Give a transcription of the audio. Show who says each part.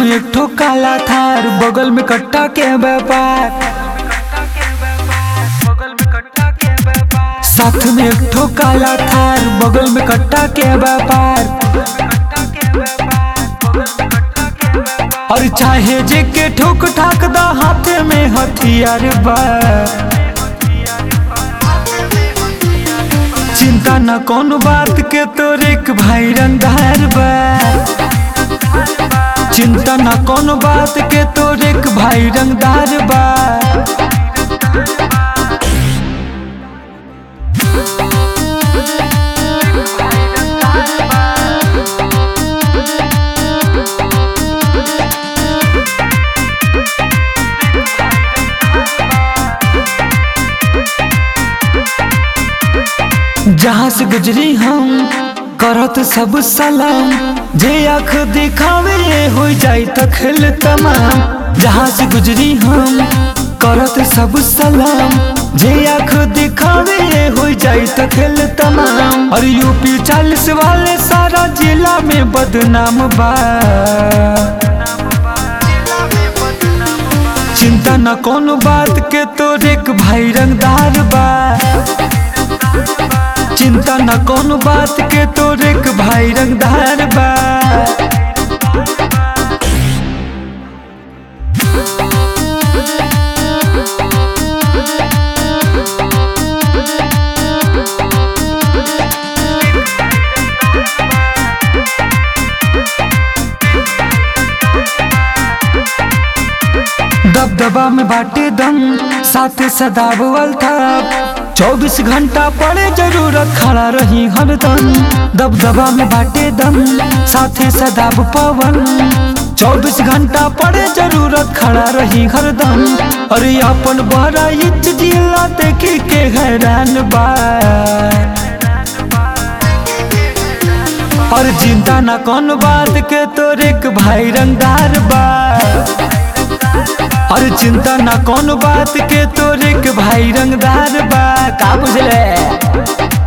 Speaker 1: में एक ठो काला थार बगल में कट्टा के व्यापार साथ में एक ठो काला थार बगल में कट्टा के व्यापार और चाहे जे के ठोक ठाक दा हाथ में हथियार बा चिंता न कौन बात के तोर एक भाई रंगदार बा चिंता न कौन बात के तोर एक भाई रंगदार बा जहाँ से गुजरी हम करत सब सलाम जे आँख दिखावे हो जाई त खेल तमाम जहाँ से गुजरी हम करत सब सलाम जे आँख दिखावे हो जाई त खेल तमाम और यूपी चालीस वाले सारा जिला में बदनाम बा चिंता न कौन बात के तोर एक भाई रंगदार बा चिंता न कौन बात के तोर एक भाई रंगदार बा दबदबा में बाटे दम साथ सदाबल था चौबीस घंटा पड़े जरूरत खड़ा रही हरदम दबदबा में बाटे दम साथे सदाब पवन चौबीस घंटा पड़े जरूरत खड़ा रही हरदम अरे अपन बड़ा इच जिला देखी के हैरान बा और चिंता न कौन बात के तोर एक भाई रंगदार बा और चिंता न कौन बात के तोर एक भाई रंगदार बा का बुझले